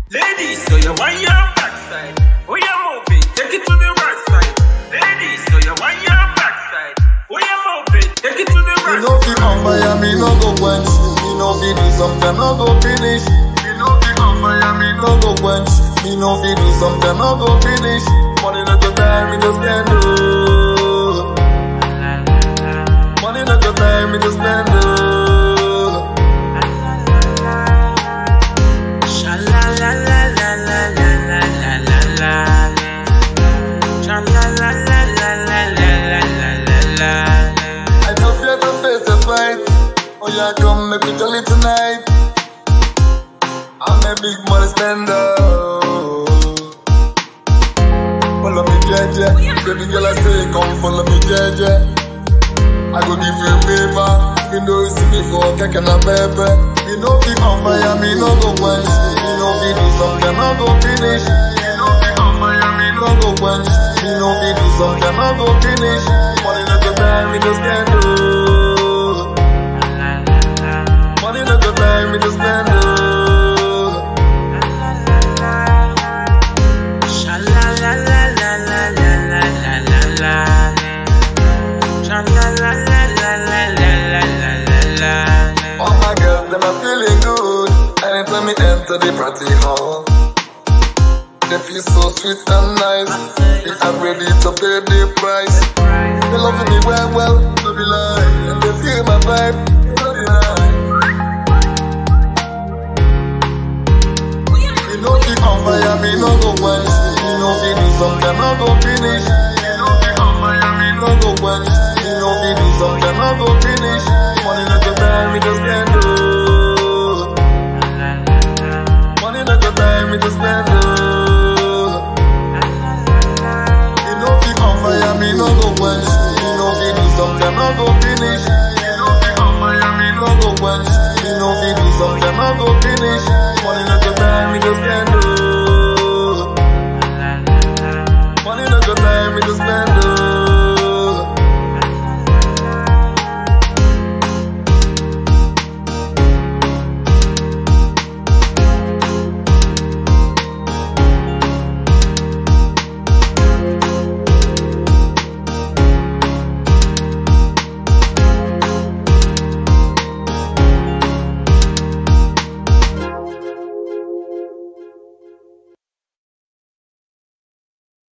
Ladies, so you want your backside. Oh, you move it, take it to the right side. Ladies, so you want your backside. Oh, you move it, take it to the Me right no fi on fire, me no go quench. Me no fi do something, no go finish. Me no fi on fire, me no go quench. Me no fi do something, no go finish. Money no go time, me just spend oh. Money no go time, me just spend oh. Sha la la la la la la la la la la. Sha la la la la la la la la la la. I don't fear to face a fight. Oh yeah, come make me jolly tonight. I'm a big money spender. Follow me, JJ. Baby girl, I say, come follow me, JJ. I go give you a favor. Me know you see me for cake and a baby. Me know be on fire, me no go quench. Me know be do something, no go finish. Me know be on fire, me no go quench. Me know be do something, no go finish. Money no go time, me just spend oh. Money no go time, me just spend oh. Sha la la la la la la la la la la. Sha la la la la la la la la la la. All my girls, them are feeling good. Anytime me enter the party hall, they feel so sweet and nice. They are ready to pay the price. They love me well, well, no be lie. And they feel my vibe, no deny. Me no be on fire, me no go quench. Me no be do something, no go finish. Me no be on fire, me no go quench. Me no be do something, no go finish. Money no go time, me just spend oh. Money no go time, me just spend oh. Me no be on fire, me no go quench. Me no be do something, no go finish. Me no be on fire, me no go quench. Me no be do something, no go finish. Money no go time, me just spend